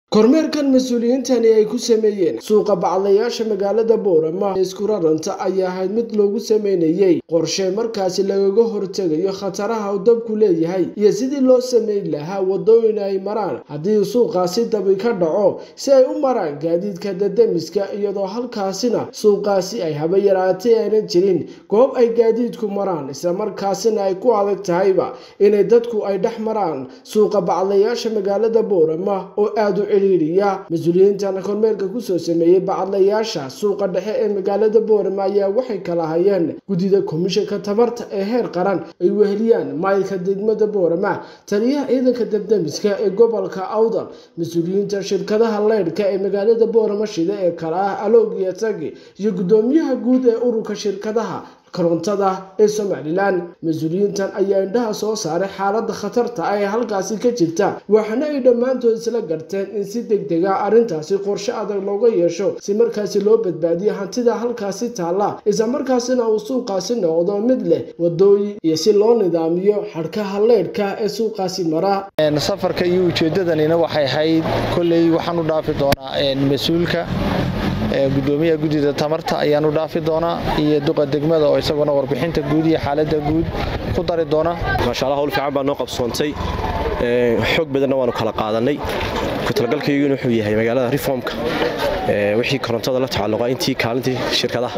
kormeerkan mas-uuliyiintani ay ku sameeyeen suuqa bacdayaasha magaalada boorama ee isku raranta ayaa ahayd mid loogu sameynayey qorshe markaasi lagaga hortegayo khataraha uu dabku leeyahay iyo sidii loo sameyn lahaa wadooyin ay maraan haddii suuqaasi dabi ka dhaco si ay u maraan gaadiidka dadamiska iyadoo halkaasina suuqaasi ay haba yaraatay aynan jirin goob ay gaadiidku maraan islamarkaasina ay ku adag tahayba inay dadku ay dhex maraan suuqa bacdayaasha magaalada boorama oo aada u mas-uuliyiintan kormeerka kusoo sameeyey bacadlayaasha suuqa dhexe ee magaalada boorama ayaa waxay kala hayeen guddida komishanka tamarta ee heer qaran ay weheliyaan maayilka degmada boorama taliyaha ciidanka dabdamiska ee gobolka awdal mas-uuliyiinta shirkadaha leydhka ee magaalada boorama shida ee kala ah aloog iyo tagi iyo guddoomiyaha guud ee ururka shirkadaha korontada ee somalilan mas-uuliyiintan ayaa indhaha soo saaray xaaladda khatarta ah ee halkaasi ka jirta waxaana ay dhammaantood isla garteen in si deg dega arrintaasi qorshe adag looga yeesho si markaasi loo badbaadiyo hantida halkaasi taalla islamarkaasina uu suuqaasi noqdo mid leh wadooyin iyo si loo nidaamiyo xadhkaha leydhka ee suuqaasi mara safarka iyo ujeedadanina waxay ahayd kolley waxaan u dhaafi doonaa mas-uulka gudoomiyaha guddida tamarta ayaan u dhaafi doonaa iyo duqa degmada oo isaguna warbixinta guud iyo xaaladda guud ku dari doona maashaalla hawl fiican baa noo qabsoontay xoog badanna waanu kala qaadannay ku-talagalkayguna wuxuu yahay magaalada reformka wixii korontada la tacalluqa intii kaalintii shirkadaha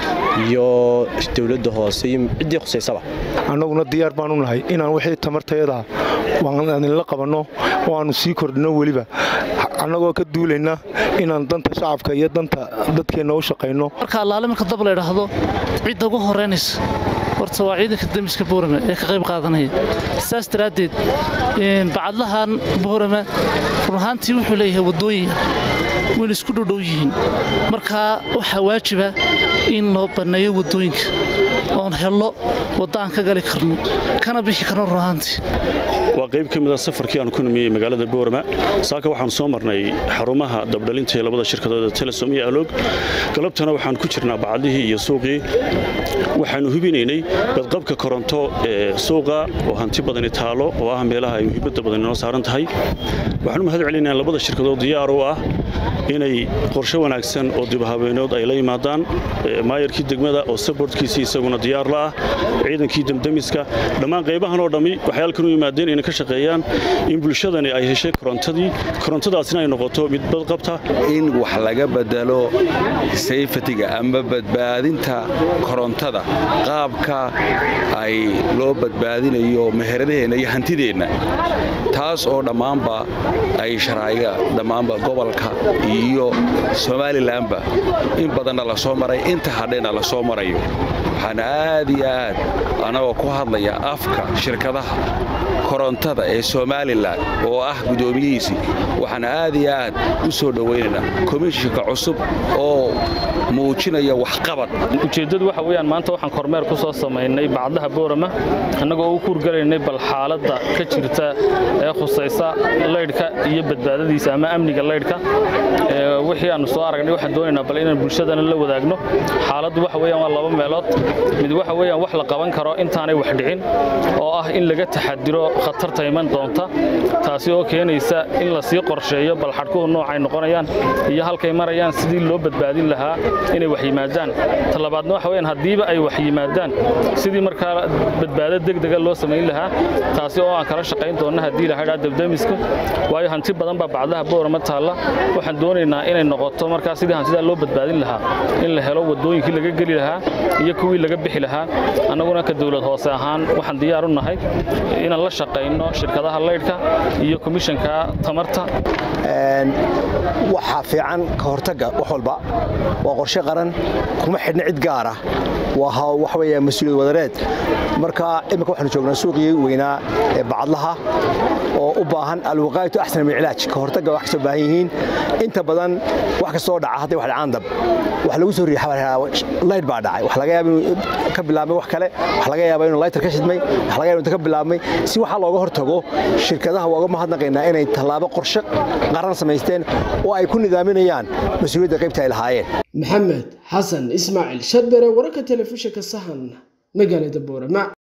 iyo dowladda hoose iyo ciddii khusaysaba annaguna diyaar baanu nahay inaan wixii tamartayada idinla qabanno oo aannu sii kordhinno weliba annagoo ka duulayna inaan danta shacabka iyo danta dadkeenna u shaqayno marka allaale marka dab la ydhaahdo cidda ugu horeynaysa horta waa ciidanka damiska boorame ee ka qayb qaadanaya saas daraaddeed bacadlahan boorame run ahaantii wuxuu leeyahay waddooyin wayna isku dhodhow yihiin markaa waxaa waajiba in loo banneeyo waddooyinka oon hello wadda aan ka gali karno kana bixi karno run ahaantii waa qayb ka mida safarkii aanu ku nimiyey magaalada boorama saaka waxaanu soo marnay xarumaha dabdhalinta ee labada shirkadooda telesom iyo aloog galabtana waxaan ku jirnaa bacadlihii iyo suuqii waxaanu hubinaynay badqabka koronto ee suuqa oo hanti badani taalo oo ah meelaha ay muhiimadda badan inoo saaran tahay waxaanu mahad celinaa labada shirkadood diyaar u ah inay qorshe wanaagsan oo dibhabeenood ay la yimaadaan maayarkii degmada oo sabortkiisii isaguna diyaar la ah ciidankii damdamiska dhammaan qaybahan oo dhammi waxay halkan u yimaadeen inay ka shaqeeyaan in bulshadani ay heshay korontadii korontadaasina ay noqoto mid badqabta in wax laga bedelo sayfatiga ama badbaadinta korontada qaabka ay loo badbaadinayo meheradaheenna iyo hantideenna taas oo dhammaanba ay sharaa'iga dhammaanba gobolka iyo somalilanba in badanna la soo maray inta hadhayna la soo marayo waxaan aad iyo aad annagoo ku hadlaya afka shirkadaha korontada ee somalilan oo ah guddoomiyihiisii waxaan aad iyo aad u soo dhowaynaynaa komishinka cusub oo muujinaya waxqabad ujeeddadu waxa weyaan maanta waxaan kormeer ku soo samaynay bacdaha boorama annagoo u kuurgalaynay bal xaaladda ka jirta ee khusaysa laydhka iyo badbaadadiisa ama amniga laydhka wixii aannu soo aragnay waxaan doonaynaa bal inaan bulshadana la wadaagno xaaladdu waxa weyaan waa laba meelood mid waxa weyaan wax la qaban karo intaanay wax dhicin oo ah in laga taxadiro khatarta iman doonta taasi oo keenaysa in la sii qorsheeyo bal xadhkuhu noocay noqonayaan iyo halkay marayaan sidii loo badbaadin lahaa inay wax yimaadaan talabaadna waxa weyaan haddiiba ay wax yimaadaan sidii markaa badbaado degdega loo samayn lahaa taasi oo aan kala shaqayn doonna haddii lahadhaa dabdamiska waayo hanti badan baa bacdaha boorama taalla waxaan doonaynaa inay noqoto markaa sidii hantidaa loo badbaadin lahaa in la helo waddooyinkii laga geli lahaa iyo kuwii laga bixi lahaa annaguna ka dowlad hoose ahaan waxaan diyaar u nahay inaan la shaqayno shirkadaha laydhka iyo komishanka tamarta waxaa fiican ka hortagga wax walba waa qorshe qaran kuma xidhna cid gaara waa waxa weya mas-uuliyad wadareed marka imika waxaanu joognaa suuqii weynaa ee bacadlaha oo u baahan alwaqaayatu axsan min cilaaj ka hortagga wax kasoo baahan yihiin inta badan wax kastoo dhaca hadday wax dhacaan dab wax lagu soo riixa layd baa dhacay wax laga yaaba inuu ka bilaabmay wax kale wax laga yaaba inuu laytar ka shidmay wax laga yaaba inuu ka bilaabmay si waxaa looga hortago shirkadaha waa uga mahadnaqaynaa inay tallaabo qorshe qaran samaysteen oo ay ku nidaaminayaan mas-uuliyadda qaybta ay lahaayeen maxamed xasan ismaaciil sharbere wararka telefishinka sahan magaalada boorama